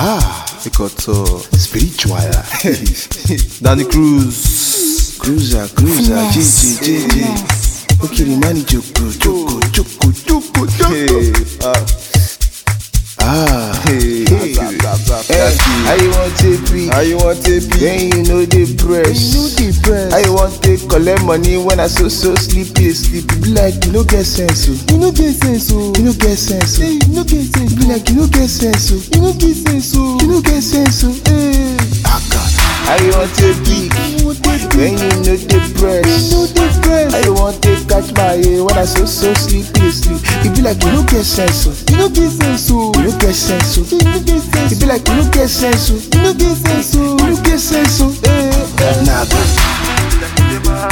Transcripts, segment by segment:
Ah, Ikoto spiritual. Danny Cruz. Cruiser, cruiser, Finesse, GG, GG. Okay, the money joko, joko, joko, joko, joko. Hey, ah, Ah, hey, hey. zap, zap, zap, Eh, that's it. How you want to be? How you want to be? Then you know the press. You know the press. How you want to collect money when I so so sleepy, sleepy? Be like you no get sense, oh. You no get sense, oh. You no get sense, oh. Hey, you no get sense, Be like you no get sense, oh. You no get sense, oh. You no get sense, oh. Hey, Aka. How you want to be? you want to be? When you know the press. You know the press. How you want to catch my ear when I so so sleepy, sleep? It be like you no get sense, oh. You no get sense, oh. You no get sense, oh. You no get sense, It be like you no get sense, oh. You no get sense, oh. You no get sense, oh. Hey, hey. Nah, but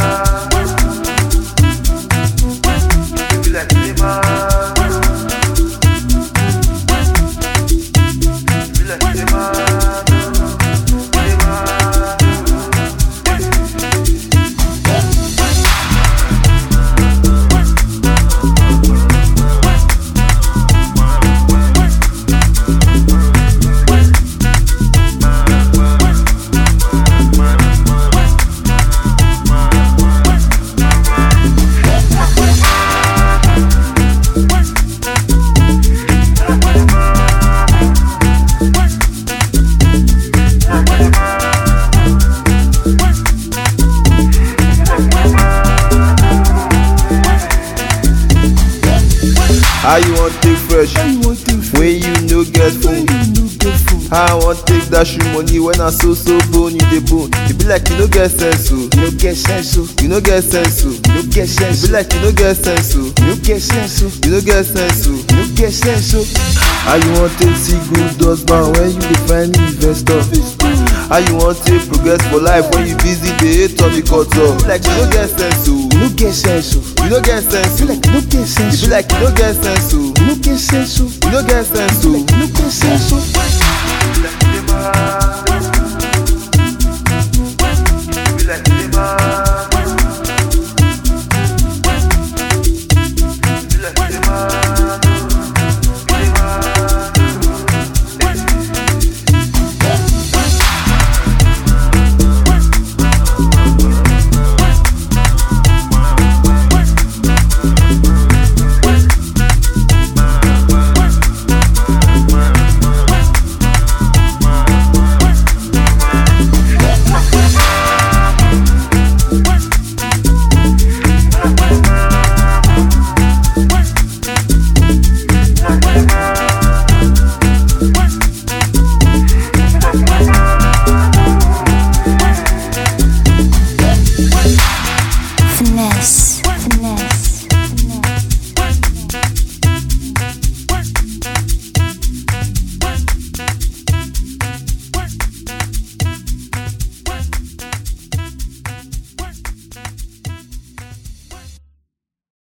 How you want take fresh? How you want to feel? When you no get phone. You no get food. How I want take that shoe money when I so so bone you dey bone. It be like you no get sense, oh. You no get sense, oh. You no get sense, oh. You no get It sense, be oh. like you no get sense, oh. You no get sense, oh. You no get sense, oh. You no get sense, oh. How you want take see good husband when you dey find investor? How you want take progress for life when you busy dey hate on the culture? Like you no get sense, oh. You no get sense, oh. You no get sense, Feel oh. like you no get It sense, be oh. like you no get sense, oh. You no get sense, oh. You no get sense, oh. You no get sense, oh.